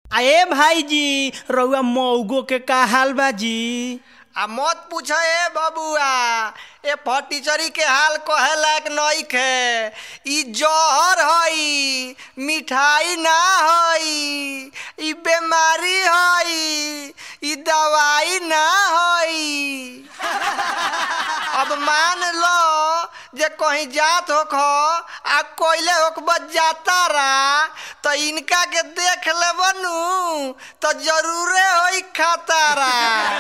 अरे भाई जी रउआ मऊगो के का हाल बा जी आ मत पूछ ए बबुआ ए फटीचरी के हाल कहे लायक नइखे ई जहर हई मिठाई ना हई ई बीमारी हई ई दवाई ना हई अब मान लो जे कहीं जात होख आ कोयले होख जाता रा तो इनका के देख ले बनू तो जरूरे होई खतारा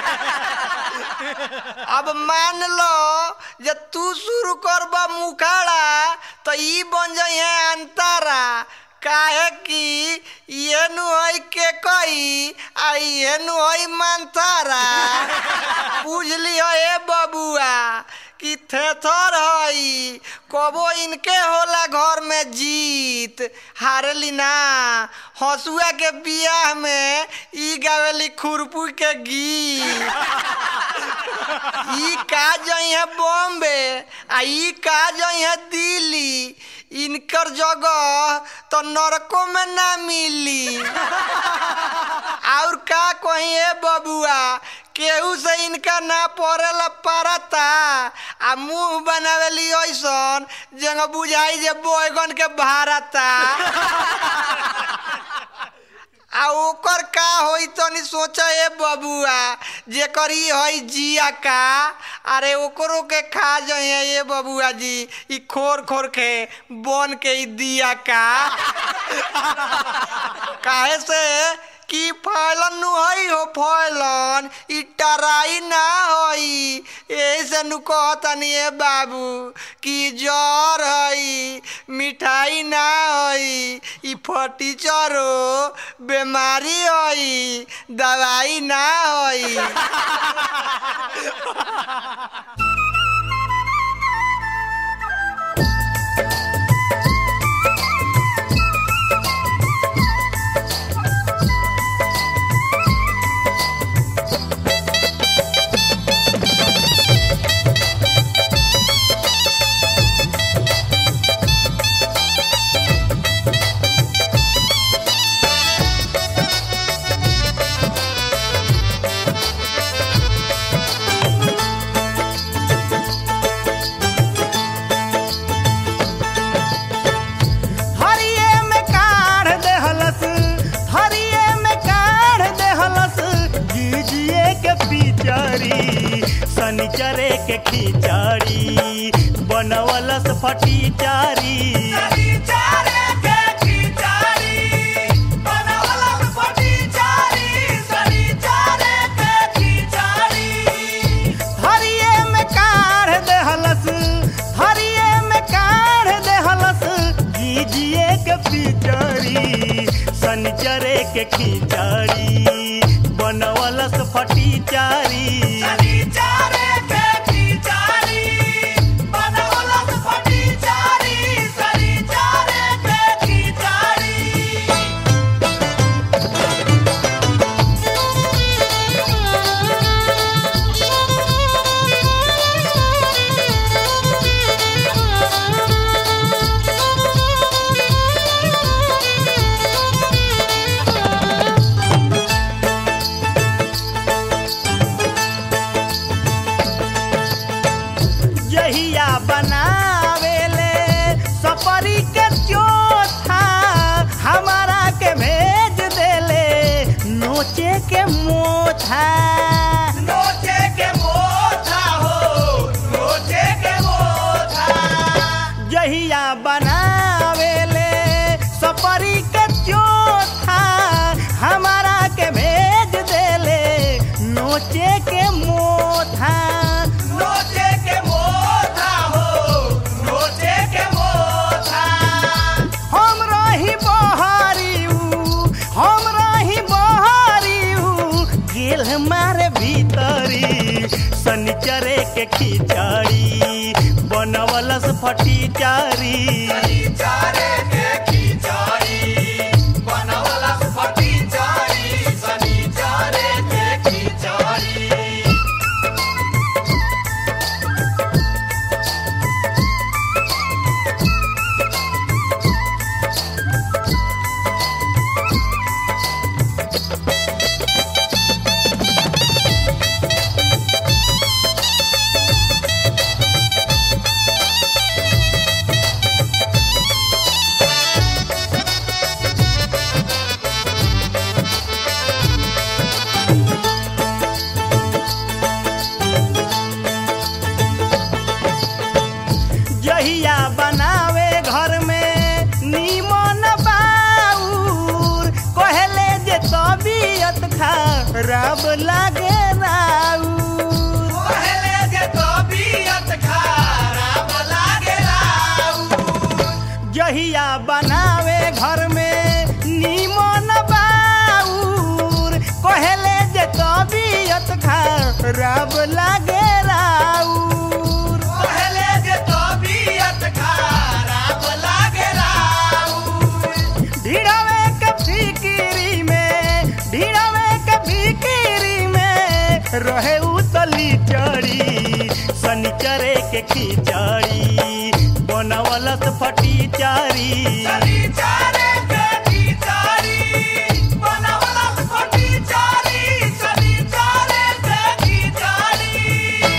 अब मान लो जे तू शुरू करबा मुखाड़ा तो ई बन जाई अंतारा काहे कि ये नु हई के कई आ ये नु हई मंतारा पूछ लियो ए बबुआ कि थेथर हई कबो इनके होला घर में जीत हारली ना हसुआ के बियाह में ई गावेली खुरपू के गीत ई का जई है बॉम्बे आ ई का जई है दिल्ली इनकर जगह तो नरको में ना मिली और का कहीं है बबुआ केहू से इनका ना पड़ेला पड़ता आ मुंह बनावेली ऐसन जंग बुझाई जे बैगन के भारता आ ओकर का होई तनी सोचा ए बबुआ जेकर ई हई जिया का अरे ओकरो के खा जाए ये बबुआ जी ई खोर खोर के बन के ई दिया का काहे से कि फैलन नु हई हो फैलन ई टराई ना हई यही से नु कहतनी ए बाबू कि जर हई मिठाई ना हई ई फटीचरो बीमारी हई दवाई ना हई हरिये में काढ़ देहलस हरिये में काढ़ देहलस जीजिए के पिचरी शनिचरे के खिचड़ी बनवलस फटीचारी हरिये में काढ़ देहलस हरिये में काढ़ देहलस जीजिए के पिचरी शनिचरे के खिचड़ी बनवलस फटीचारी जहिया बनावेले सपरी के चोथा हमारा के भेज देले नोचे के मोथा जहिया बनावेले सपरी के चोथा हमारा के भेज देले नोचे के मोथा हम रही बहारियू हम रही बहारियू गेल हमारे भीतरी शनिचरे के खिचड़ी बनवलस फटीचारी खराब लागे राउर पहले जे तबीयत खराब लागेला जहिया बनावे घर में नीमन बाउर कहले जे तबीयत खराब लागे राउर पहले जे तबीयत खराब लागेला ढीड़ावे के फिकिरी में ढीड़ावे के फिकिरी में रहे उतली चढ़ी शनिचरे के खिचड़ी बनवलस फटी चारी चली चारे बेटी चारी बनावला फटी चारी चली चारे बेटी चारी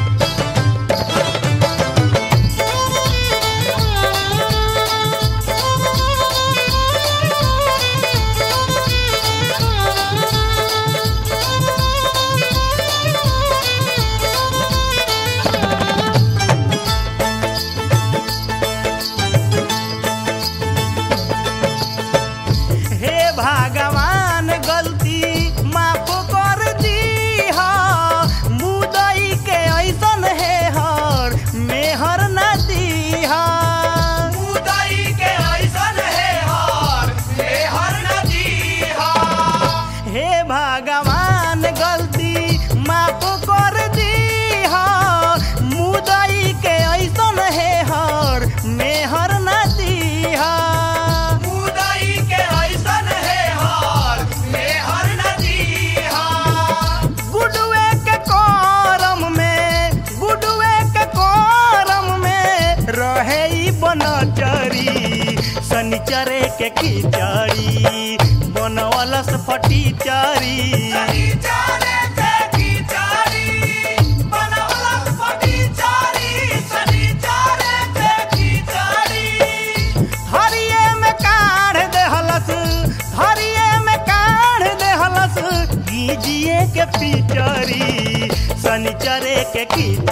हे भगवान गलती माफ कर दी मुदई के ऐसन है हर मेहर न दी उदई के ऐसन है हर हे हर नदी हर हे भगवान गलती माफ कर दी मुदई के ऐसन है हर मेहर न दी उदई के ऐसन है हर हे हर नदी हर गुडुए के करम में गुडुए के करम में रहे ई बनचरी शनिचरे के खिचड़ी बनवलस फटी चारी चली चारे बेटी चारी बनावला फटी चारी चली चारे बेटी चारी हरिये में काढ़ देहलस हरिये में काढ़ देहलस गीजिए के पिचरी शनिचरे के खिचड़ी